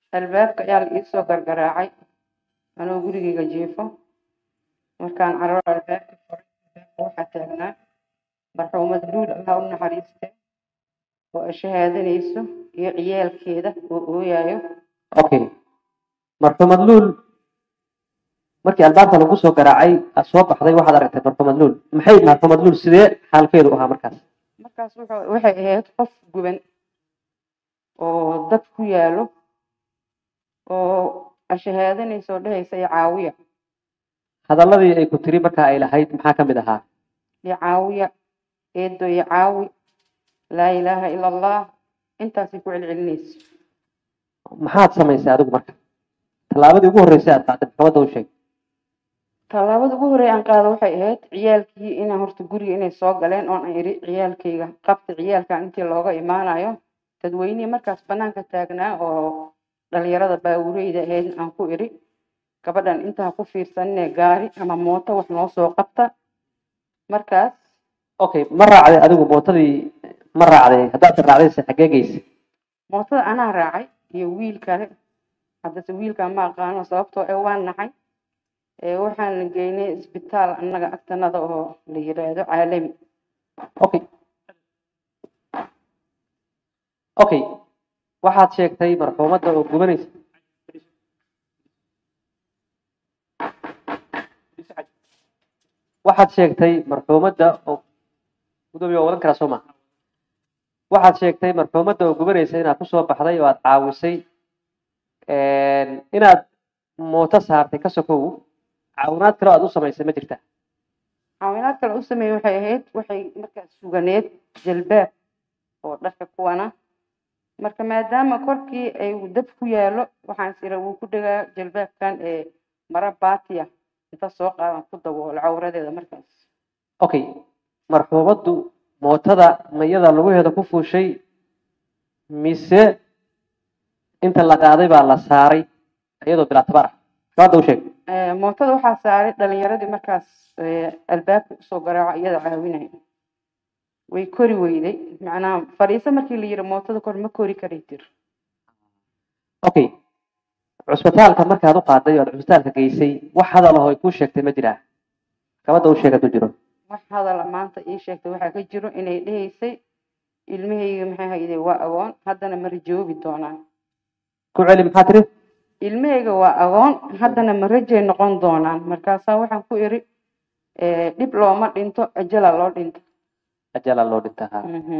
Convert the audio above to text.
albaabka ayaa la iisoo gargaraacay anoo gurigeyga jiifo markaan cararo albaabka furay albaabka waxaa taagnaa marxuumad luul allah u naxariiste oo ay shahaadanayso iyo ciyaalkeeda oo ooyayo okay marxuumad luul markii albaabka lagu soo garaacay aad soo baxday waxaad aragtay marxuumad luul maxay marxuumad luul sidee xaalkeedu ahaa markaas markaas wuxuu- waxay ahayd qof guban oo dad ku yaalo oo ashahaadanaysa oo dhehaysa iyo caawiya hadalladii ay ku tiri markaa ay lahayd maxaa ka mid ahaa iyo caawiya eedo iyo caawi laa ilaaha ila allah intaasay ku celcelinaysa maxaad samaysay adigu marka tallaabadii ugu horreysay aad qaaday maxkamadda u sheeg tallaabada ugu horreeya aan qaado waxay ahayd ciyaalkii inaan horta guriga inay soo galeen oon aan idhi ciyaalkayga qabta ciyaalkan intii looga imaanayo dadweynihii markaas banaanka taagnaa oo dhalinyarada baawureyda ahayd aan ku idhi gabadhan intaan ku fiirsanine gaari ama mooto wax noo soo qabta markaas okay ma raacday adigu mootadii ma raacday haddaad raacdayse xaggee geysay mootada anaa raacay iyo wiil kale haddase wiilkaan ma aqaano sababtoo ee waan naxay ee waxaan la geynay isbitaal annaga agtanada oo la yidhaahdo caalami okay okay waxaad sheegtay marxuumadda oo gubanaysa waxaad sheegtay marxuumadda oo gudoomiye waa wadan karaa soo maha waxaad sheegtay marxuumadda oo gubanaysa inaad kusoo baxday oo aad caawisay inaad mooto saartay ka sokow caawinaad kale oo aad u samaysay ma jirta caawinaad kale u sameeyey waxay ahayd waxay markaas suganeed jalbaab oo dharka kuwana marka maadaama korkii ay dab ku yaalo waxaan is ira wuu ku dhagaa jalbaabkan ee mara baatiya inta soo qaadan ku daboolo cawradeeda markaas okay marxuumaddu mootada mayada lugaheeda ku fuushay mise inta la qaaday baa la saaray iyadoo bilaa tabar ah shabaadda u sheeg Eh, mootada waxaa saaray dhalinyaradii markaas eh, albaabka usoo garaaco iyada caawinaya way kori weyday macnaha fadhiiso markii la yiri mootada kor ma kori karay tir okay cusbitaalka markaad u qaaday oo aad cusbitaalka geysay wax hadal ah oo ay kuu sheegtay ma jiraa kabadda u sheeg hadduu jiro wax hadala maanta ii sheegtay waxaa ka jiro inay dhehaysay ilmahayga maxay hayday waa agoon haddana ma rajoobi doonaan ku celi maxaa tiri ilmahayga waa agoon haddana ma rajay noqon doonaan markaasaa waxaan ku iri eh, dhib looma dhinto ajala loo dhinto ajalaa loo dhintaa Mhm.